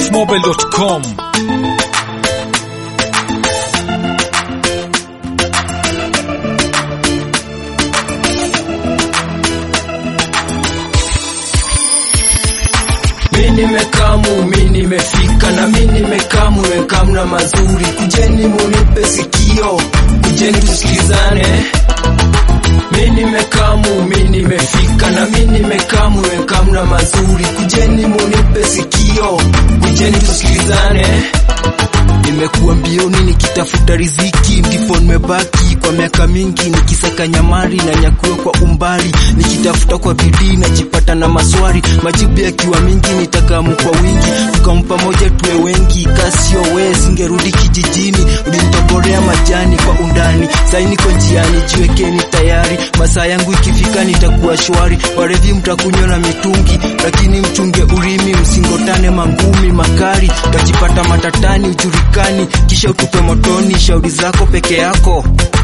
spacemobil.com. Mi nimekamu, mi nimefika na mi nimekamu, wekamna mazuri, kujeni munipe sikio, kujeni tusikizane. Mi nimekamu, mi nimefika na mi nimekamu, wekamna mazuri, kujeni munipe sikio, kujeni tusikizane. Nimekuwa mbioni nikitafuta riziki, ndipo nimebaki kwa miaka mingi nikisaka nyamari na nyakuo kwa umbali, nikitafuta kwa bidii najipata na maswali, majibu yakiwa mingi nitakamu kwa wingi, tukampa moja tuwe wengi, kasio we singerudi kijijini, ulinitoborea majani kwa undani, sai niko njiani, jiwekeni tayari, masaa yangu ikifika nitakuwa shwari, warevi mtakunywa na mitungi, lakini mchunge urimi, msingotane mangumi makali, utajipata matatani ujulikani, kisha utupe motoni, shauri zako peke yako.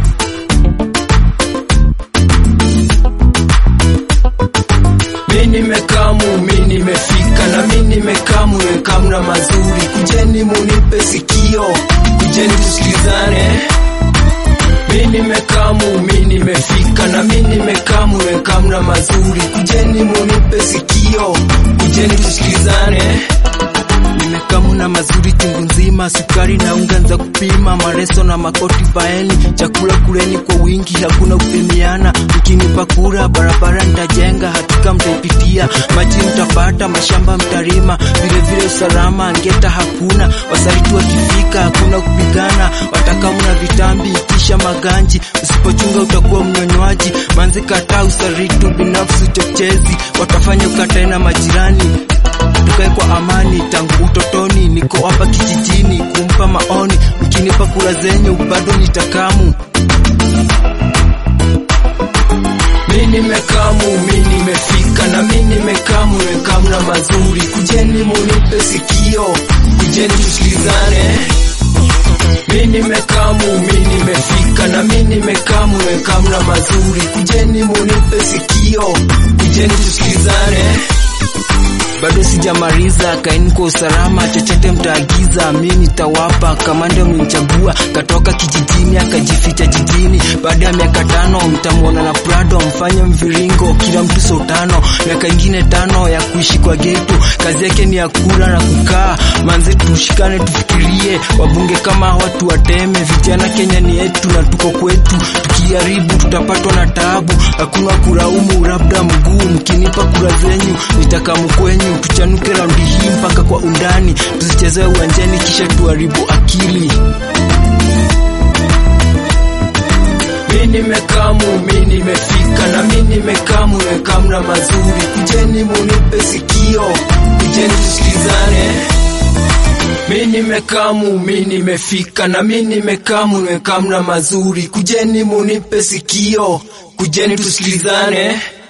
Mi nimekamu, mi nimefika na mi nimekamu, wekamna mazuri, kujeni munipe sikio, kujeni tusikilizane. Mi nimekamu, mi nimefika na mi nimekamu, wekamna mazuri, kujeni munipe sikio, kujeni tusikilizane. Nimekamu na mazuri chungu nzima, sukari na unga za kupima, mareso na makoti baeni, chakula kuleni kwa wingi, hakuna kupimiana. Mkinipa kura, barabara nitajenga, hakika mtaipitia, maji mtapata, mashamba mtarima, vile vile usalama ngeta hakuna, wasaliti wakifika, hakuna kupigana, watakamu na vitambi, kisha maganji, usipochunga utakuwa mnyonywaji, manzi kataa usaritu binafsi, uchochezi, watafanya ukatae na majirani tukae kwa amani tangu utotoni, niko hapa kijijini kumpa maoni, mkinipa kura zenyu bado nitakamu. Mi nimekamu, mi nimefika na mi nimekamu, wekamna mazuri, kujeni munipe sikio, kujeni tusikilizane. Mi nimekamu, mi nimefika na mi nimekamu, wekamna mazuri, kujeni munipe sikio, kujeni tusikilizane bado sijamaliza, kaeni kwa usalama, chochote mtaagiza mi nitawapa. Kamanda mlinchagua katoka kijijini akajificha jijini, baada ya miaka tano mtamwona na Prado, mfanye mviringo, kila mtu so tano, miaka ingine tano ya kuishi kwa getu, kazi yake ni ya kula na kukaa. Manze tushikane, tufikirie, wabunge kama watu wateme, vijana Kenya ni yetu na tuko kwetu, tukiharibu tutapatwa na taabu, hakuna kulaumu, labda mguu. Mkinipa kura zenyu nitakamu kwenyu tuchanuke raundi hii mpaka kwa undani, tusichezee uwanjani kisha tuharibu akili. Mi nimekamu, mi nimefika na mi nimekamu, wekamna mazuri, kujeni munipe sikio, kujeni tusikilizane. Mi nimekamu, mi nimefika na mi nimekamu, wekamna mazuri, kujeni munipe sikio, kujeni tusikilizane.